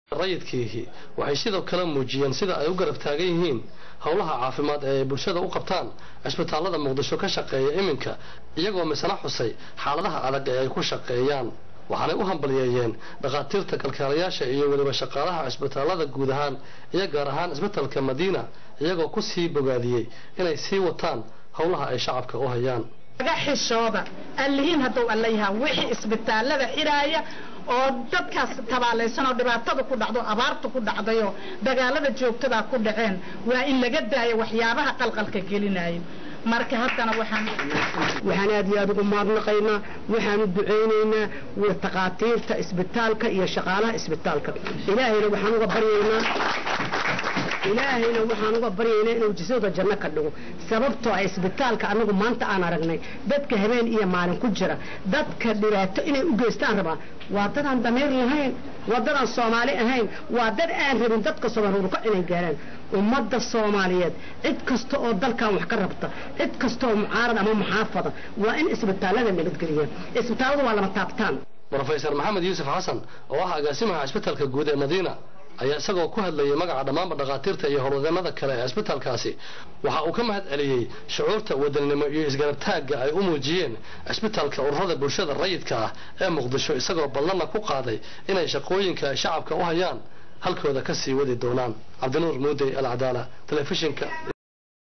rayidkiihi waxay sidoo kale muujiyeen sida ay u garab taagan yihiin howlaha caafimaad ee ay bulshada u qabtaan cisbitaallada muqdisho ka shaqeeya iminka iyagoo misna xusay xaaladaha adag ee ay ku shaqeeyaan waxaanay u hambalyeeyeen dhakhaatiirta kalkaalayaasha iyo weliba shaqaalaha cisbitaallada guud ahaan iyo gaar ahaan cisbitalka madiina iyagoo ku sii bogaadiyey inay sii wataan howlaha ay shacabka u hayaan laga xishooda allihiin hadduu alla yahaa wixii isbitaallada xiraaya oo dadkaas tabaalaysan oo dhibaatada ku dhacdo abaarta ku dhacdayoo dagaalada joogtadaa ku dhaceen waa in laga daayo waxyaabaha qalqalka gelinayo marka haddana waxaan waxaan aad iyo aad ugu mahadnaqaynaa waxaanu ducaynaynaa takhaatiirta isbitaalka iyo shaqaalaha isbitaalka ilaahayna waxaan uga baryaynaa ilaahayna waxaan uga baryaynaa inuu jisooda janno ka dhigo sababtoo ah isbitaalka anagu maanta aan aragnay dadka habeen iyo maalin ku jira dadka dhibaato inay u geystaan rabaa waa dad aan damiir lahayn waa dad aan soomaali ahayn waa dad aan rabin dadka soomaalhuruka inay gaaraan ummadda soomaaliyeed cid kasta oo dalkan wax ka rabta cid kasta oo mucaarad ama muxaafada waa in isbitaallada nabadgeliya isbitaalladu waa lama taabtaan rofeysar maxamed yuusuf xasan oo ah agaasimaha cisbitalka guud ee madiina ayaa isagoo ku hadlayay magaca dhammaanba dhakhaatiirta iyo howlwadeenada kale ee cisbitaalkaasi waxa uu ka mahad celiyey shucuurta wadannimo iyo isgarabtaagga ay u muujiyeen cisbitaalka ururada bulshada rayidka ah ee muqdisho isagoo ballanna ku qaaday inay shaqooyinka ay shacabka u hayaan halkooda ka sii wadi doonaan cabdinuur muudey alcadaala telefishinka